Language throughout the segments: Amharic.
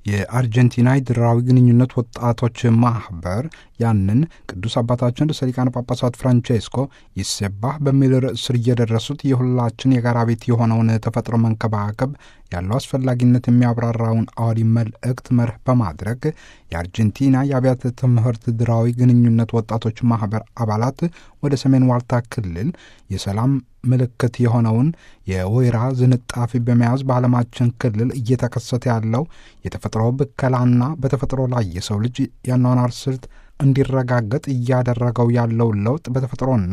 የአርጀንቲና የድራዊ ግንኙነት ወጣቶች ማህበር ያንን ቅዱስ አባታችን ርዕሰ ሊቃነ ጳጳሳት ፍራንቼስኮ ይሴባህ በሚል ርዕስ ስር እየደረሱት የሁላችን የጋራ ቤት የሆነውን ተፈጥሮ መንከባከብ ያለው አስፈላጊነት የሚያብራራውን አዋዲ መልእክት መርህ በማድረግ የአርጀንቲና የአብያተ ትምህርት ድራዊ ግንኙነት ወጣቶች ማህበር አባላት ወደ ሰሜን ዋልታ ክልል የሰላም ምልክት የሆነውን የወይራ ዝንጣፊ በመያዝ በዓለማችን ክልል እየተከሰተ ያለው የተፈጥሮ ብከላና በተፈጥሮ ላይ የሰው ልጅ የአኗኗር ስልት እንዲረጋገጥ እያደረገው ያለው ለውጥ በተፈጥሮና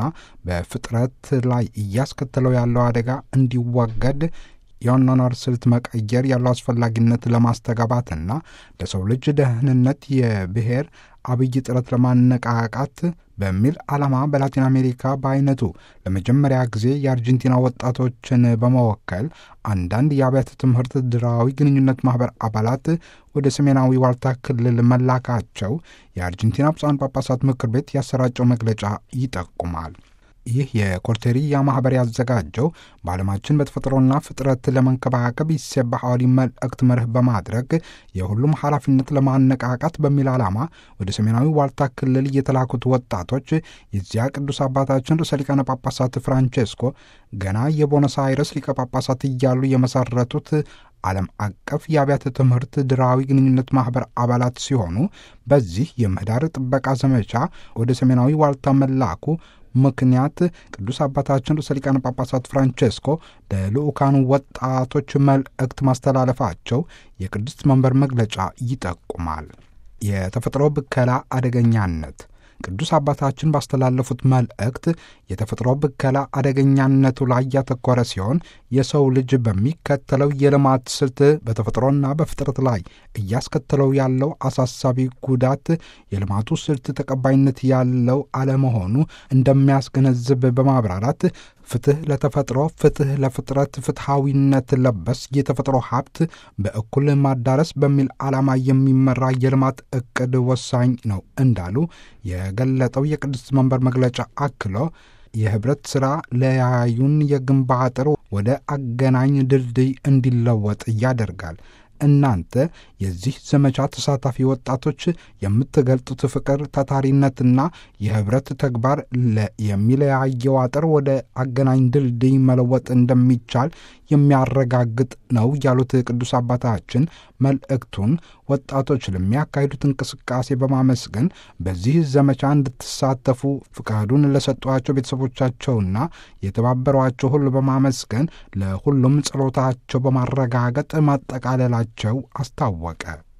በፍጥረት ላይ እያስከተለው ያለው አደጋ እንዲወገድ የአኗኗር ስልት መቀየር ያለው አስፈላጊነት ለማስተጋባትና ለሰው ልጅ ደህንነት የብሔር አብይ ጥረት ለማነቃቃት በሚል ዓላማ በላቲን አሜሪካ በአይነቱ ለመጀመሪያ ጊዜ የአርጀንቲና ወጣቶችን በመወከል አንዳንድ የአብያተ ትምህርት ድራዊ ግንኙነት ማኅበር አባላት ወደ ሰሜናዊ ዋልታ ክልል መላካቸው የአርጀንቲና ብፁዓን ጳጳሳት ምክር ቤት ያሰራጨው መግለጫ ይጠቁማል። ይህ የኮርቴሪያ ማኅበር ያዘጋጀው በዓለማችን በተፈጥሮና ፍጥረት ለመንከባከብ ይሴባህ አዋዲ መልእክት መርህ በማድረግ የሁሉም ኃላፊነት ለማነቃቃት በሚል ዓላማ ወደ ሰሜናዊ ዋልታ ክልል የተላኩት ወጣቶች የዚያ ቅዱስ አባታችን ርዕሰ ሊቃነ ጳጳሳት ፍራንቼስኮ ገና የቦኖስ አይረስ ሊቀ ጳጳሳት እያሉ የመሰረቱት ዓለም አቀፍ የአብያተ ትምህርት ድራዊ ግንኙነት ማኅበር አባላት ሲሆኑ በዚህ የምህዳር ጥበቃ ዘመቻ ወደ ሰሜናዊ ዋልታ መላኩ ምክንያት ቅዱስ አባታችን ርዕሰ ሊቃነ ጳጳሳት ፍራንቼስኮ ለልዑካኑ ወጣቶች መልእክት ማስተላለፋቸው የቅድስት መንበር መግለጫ ይጠቁማል። የተፈጥሮ ብከላ አደገኛነት ቅዱስ አባታችን ባስተላለፉት መልእክት የተፈጥሮ ብከላ አደገኛነቱ ላይ ያተኮረ ሲሆን የሰው ልጅ በሚከተለው የልማት ስልት በተፈጥሮና በፍጥረት ላይ እያስከተለው ያለው አሳሳቢ ጉዳት የልማቱ ስልት ተቀባይነት ያለው አለመሆኑ እንደሚያስገነዝብ በማብራራት ፍትህ ለተፈጥሮ፣ ፍትህ ለፍጥረት፣ ፍትሐዊነት ለበስ የተፈጥሮ ሀብት በእኩል ማዳረስ በሚል ዓላማ የሚመራ የልማት እቅድ ወሳኝ ነው እንዳሉ የገለጠው የቅድስት መንበር መግለጫ አክሎ የህብረት ሥራ ለያዩን የግንብ አጥር ወደ አገናኝ ድልድይ እንዲለወጥ ያደርጋል። እናንተ የዚህ ዘመቻ ተሳታፊ ወጣቶች የምትገልጡት ፍቅር፣ ታታሪነትና የህብረት ተግባር የሚለያየው አጥር ወደ አገናኝ ድልድይ መለወጥ እንደሚቻል የሚያረጋግጥ ነው ያሉት ቅዱስ አባታችን መልእክቱን ወጣቶች ለሚያካሂዱት እንቅስቃሴ በማመስገን በዚህ ዘመቻ እንድትሳተፉ ፍቃዱን ለሰጧቸው ቤተሰቦቻቸውና የተባበሯቸው ሁሉ በማመስገን ለሁሉም ጸሎታቸው በማረጋገጥ ማጠቃለላቸው አስታወቀ።